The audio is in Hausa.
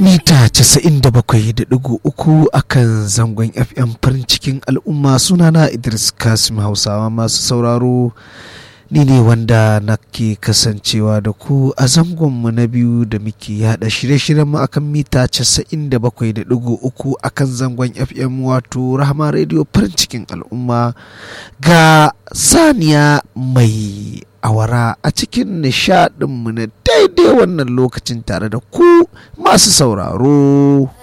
mita 97.3 akan zangon fm farin cikin al'umma sunana idris kasim hausawa masu sauraro ni ne wanda nake kasancewa da ku a zangonmu na biyu da muke yada shirye-shiryenmu akan mita 97.3 akan zangon fm wato rahama radio farin cikin al'umma ga saniya mai awara a cikin nishadinmu na daidai wannan lokacin tare da ku masu sauraro